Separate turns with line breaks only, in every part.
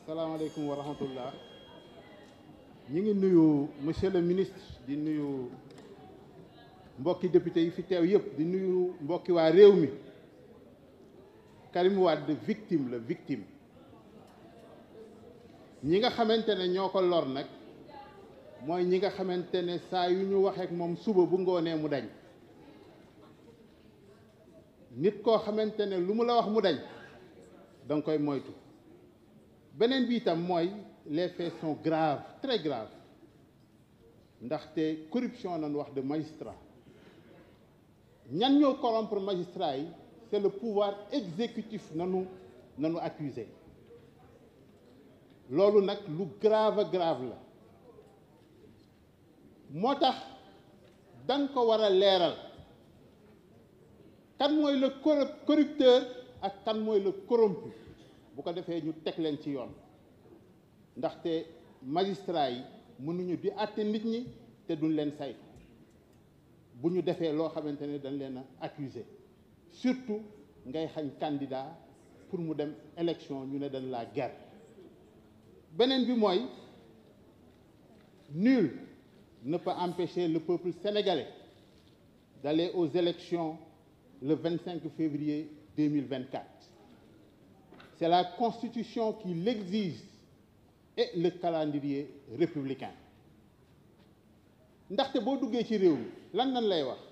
salaamaaleykum wa rahmatullah ñi ngi nuyu monsieur le ministre di nuyu mbokki député yi fi teew yëpp di nuyu mbokki waa réew mi Karim Wade victime la victime ñi nga xamante ne ñoo ko lor nag mooy ñi nga xamante ne saa yu ñu waxeek moom suba bu ngoonee mu dañ nit koo xamante ne lu mu la wax mu dañ da nga koy moytu beneen bi itam mooy les faits sont graves très graves ndaxte corruption nañu wax de magistrat ñan ñoo corrompre magistrat yi c'est le pouvoir exécutif nanu nanu accusé loolu nag lu grave grave la moo tax danga ko war a leeral kan mooy le corrupteur ak kan mooy le corrompu bu ko defee ñu teg leen ci yoon ndaxte magistrat yi mënuñu di àtte nit ñi te duñ leen saytu bu ñu defee loo xamante ne dañ leen a accuser surtout ngay xañ candidat pour mu dem élection ñu ne dañ la guerre beneen bi mooy nul ne peut empêcher le peuple sénégalais d'aller aux élections le 25 février 2024 c'est la constitution qui l'exige et le calendrier républicain ndaxte boo duggee ci réew mi lan nan lay wax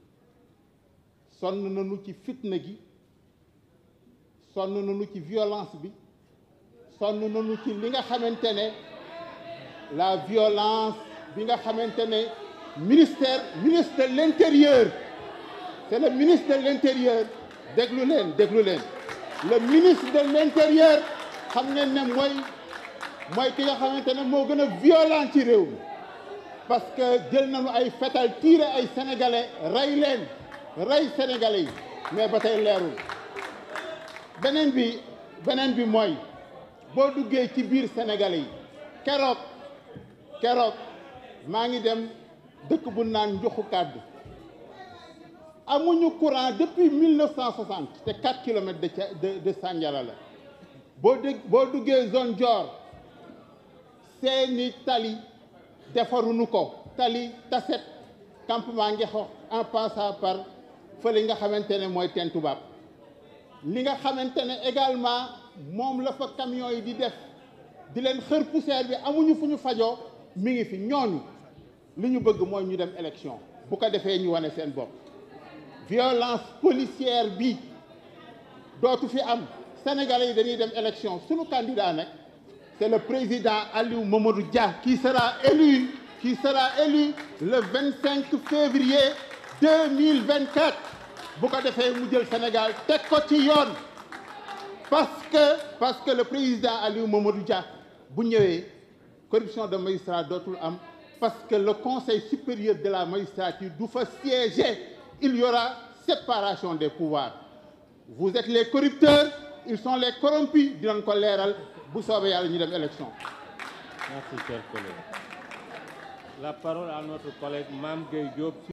sonn nañu ci fitna gi sonn nañu ci violence bi sonn nañu ci li nga xamante ne la violence bi nga xamante ne ministère ministre de l'intérieur c'est le ministre de l'intérieur déglu leen déglu leen le ministre de l'intérieur xam ngeen ne mooy mooy ki nga xamante ne moo gën a violent ci réew mi parce que jël nañu ay fetal tiire ay sénégalais rey leen rey sénégalais yi mais ba tey leerul beneen bi beneen bi mooy boo duggee ci biir sénégalais yi keroog keroog maa ngi dem dëkk bu naan njoxu kàddu amuñu courant depuis 1960 te 4 kilomètres de de de Sandiara la boo dégg boo duggee zone Dior seeni tali defaruñu ko tali taset campement Ngexox en passant par fële nga xamante ne mooy teen tubaab li nga xamante ne également moom la fa camion yi di def di leen xër poussière bi amuñu fu ñu fajoo mi ngi fi ñooñu li ñu bëgg mooy ñu dem élection bu ko defee ñu wane seen bopp violence policière bi dootu fi am sénégalais yi dañuy dem élection sunu candidat nag c'est le président Aliou Mamadou Dia qui sera élu qui sera élu le 25 février 2024 bu ko defee mu jël Sénégal teg ko ci yoon parce que parce que le président Aliou Mamadou Dia bu ñëwee corruption de magistrat dootul am parce que le conseil supérieur de la magistrature du fa siéger il y aura séparation des pouvoirs vous êtes les corrupteurs ils sont les corrompus dinañ ko leeral bu soobee yàlla ñu dem élection
Merci, cher collègue. La parole à notre collègue Mame Gueye Diop.